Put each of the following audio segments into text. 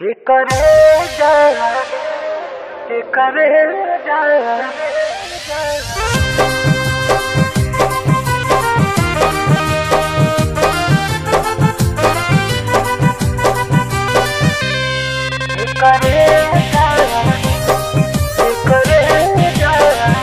करे जा करे जा करे जा करे जा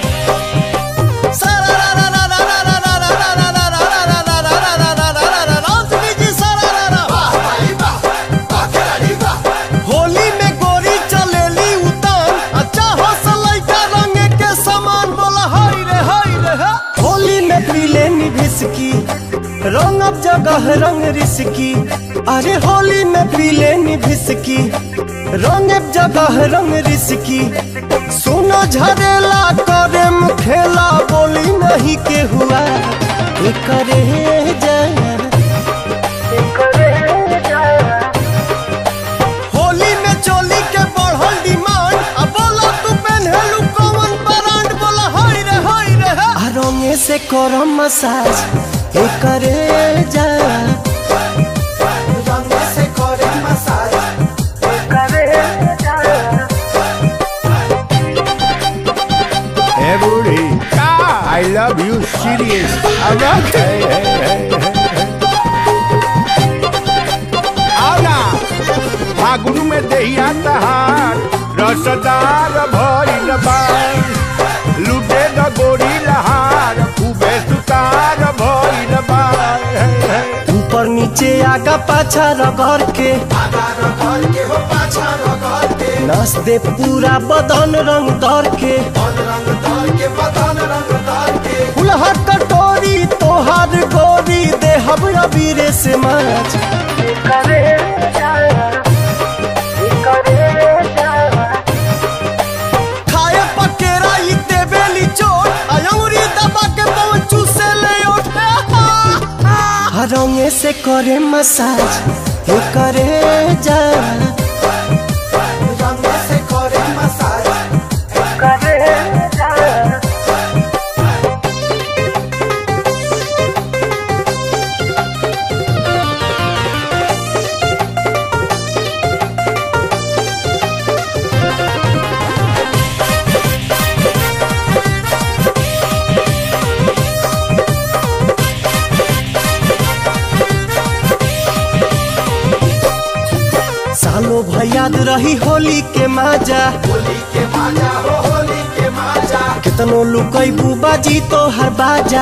होली में गोरी चलेली उतान अच्छा हौसलैका रंग के समान बोला हाय रे हाय रे हा। होली में पीले निभिसकी रंग अब जगह रंग रिसकी अरे होली में पीले निभिसकी रंग अब जगह रंग रिसकी सुनो झरेला करे खेला बोली नहीं के हुआ ये करे जया करे जा होली में चोली के बढ़ल डिमांड अब बोला तू पहनलू कौन ब्रांड बोला हाय रे हाय रे हा। आ रंगे से करो मसाज ए करे जा रंगे से करे मसाज करे जा Hey, booty. Ah, I love you, serious. I'm not. Hey, hey, hey, hey. आओ ना फागुन में दहिया तहार रसदार भइल बा लुटे द गोरी लहार खूबे सुतार भइल बा हे, हे। ऊपर नीचे आगा पाछा रगड़ के नस दे पूरा बदन रंग दर के फुलहर कटोरी तोहार गोरी दे हमरा बीरे से माच करे जा करे जा खाए पकेरा ई देबेली चोट अयौरी दबा के पहुंचू से ले उठे रंगे से करे मसाज हे करे जा रंगे से करे मसाज करे जा सालो भयाद रही होली के माजा कितनो लुकई बाजी तो हर बाजा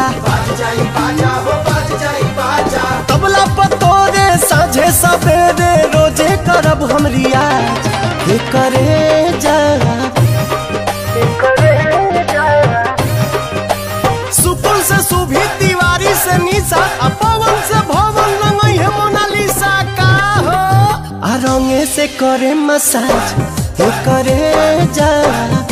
तबला पतोरे साझे सवेरे रोजे करब हम रियाज हे करे जा करे जा सुपुल से सुभी तिवारी से निशा आ पवन से भवन रंगई है मोनालिसा का हो आ रंगे से करे मसाज हे करे जा